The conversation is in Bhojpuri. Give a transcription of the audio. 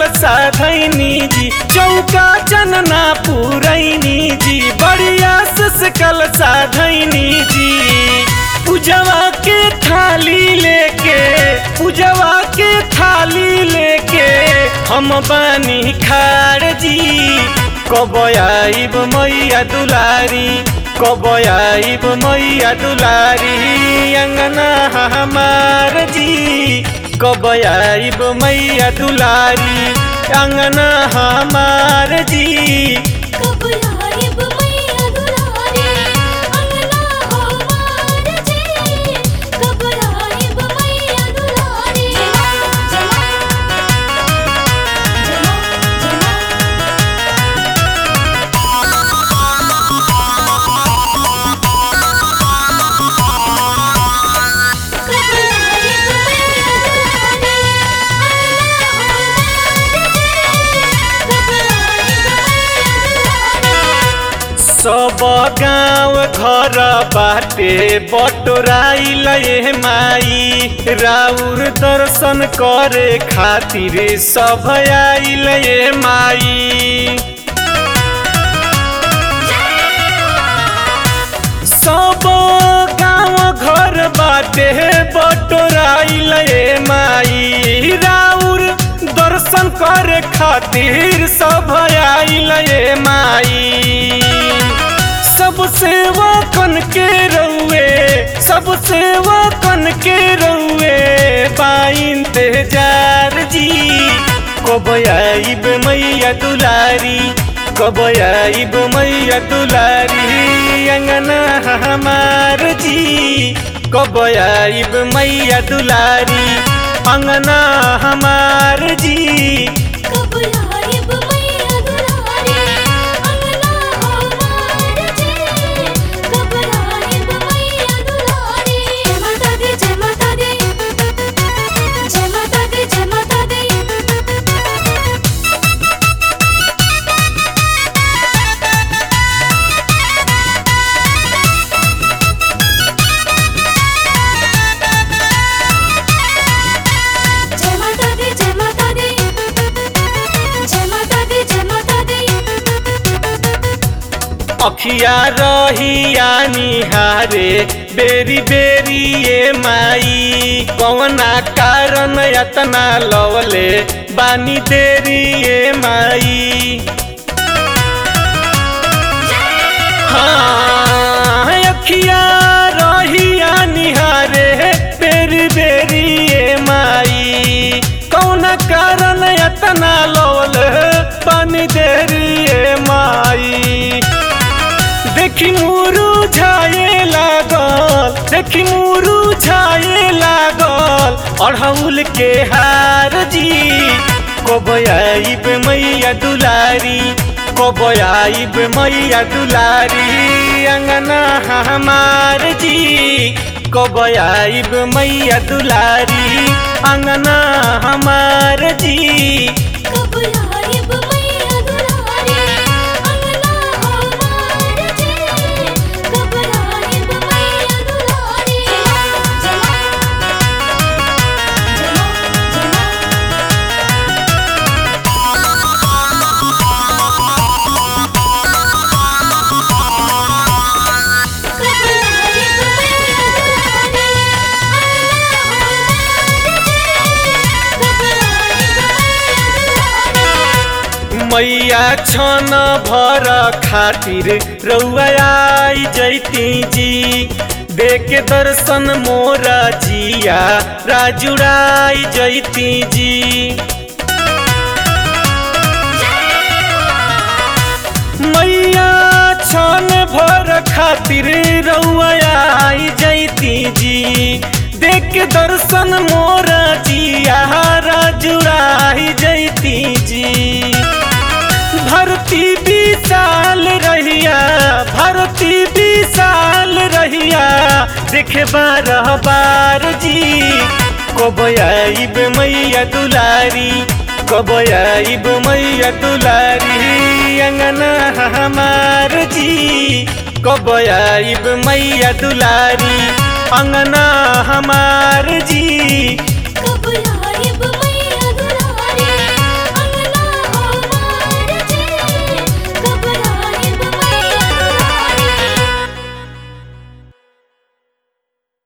साधैनी जी चौका चनना पुरैनी जी बढ़िया से कल साधैनी जी पूजवा के थाली लेके पूजवा के थाली लेके हम बानी खार जी कब आइब मैया दुलारी कब आइब मैया दुलारी अंगना हमार जी कब आइब मैया दुलारी अंगना हमार जी कब आइब मैया दुलारी अंगना हमार जी कब आइब मैया दुलारी जमा जमा जमा कब आइब मैया दुलारी अंगना हमार जी कब आइब मैया दुलारी सब गाँव घर बाटे बटोराइल ए माई राउर दर्शन करे खातिर सब आइल ए माई सब गाँव घर बाटे बटोराइल ए माई राउर दर्शन करे खातिर सब आइल ए माई सब सेवा कन के रउए सब सेवा कन के रउए इंतजार जी कब आइब मैया दुलारी कब आइब मैया दुलारी अंगना हमार जी कब आइब मैया दुलारी अंगना हमार जी कब आइब मैया दुलारी अंगना हमार जी कब आइब मैया दुलारी जय माता दी जय माता दी जय माता दी जय माता दी जय माता दी जय माता दी जय माता दी जय माता दी अखिया रहिया निहारे बेरी बेरी ए माई कौना कारण यतना लवले बानी देरी ए माई हाँ अखिया रहिया निहारे बेरी बेरी ए माई कौना कारण यतना लवल बानी देरी ए माई देखी मुरु छाए लागल देखी मुरु छाए लागल अढ़ौल के हार जी कब आइब मैया दुलारी कब आइब मैया दुलारी अंगना हमार जी कब आइब मैया दुलारी अंगना हमार जी कब आइब मैया दुलारी अंगना हमार जी कब आइब मैया दुलारी जमा जमा जमा कब आइब मैया दुलारी अंगना हमार जी कब आइब मैया दुलारी मैया छन भर खातिर रउआ आई जैती जी देख दर्शन मोरा जिया राजुड़ाई जैती जी मैया छन भर खातिर रउआ आई जैती जी देख दर्शन मोरा जिया राजुड़ाई जैती जी भरती विशाल रहिया भरती विशाल रहिया देखे बारह बार जी कब आइब मैया दुलारी कब आइब मैया दुलारी अंगना हमार जी कब आइब मैया दुलारी अंगना हमार जी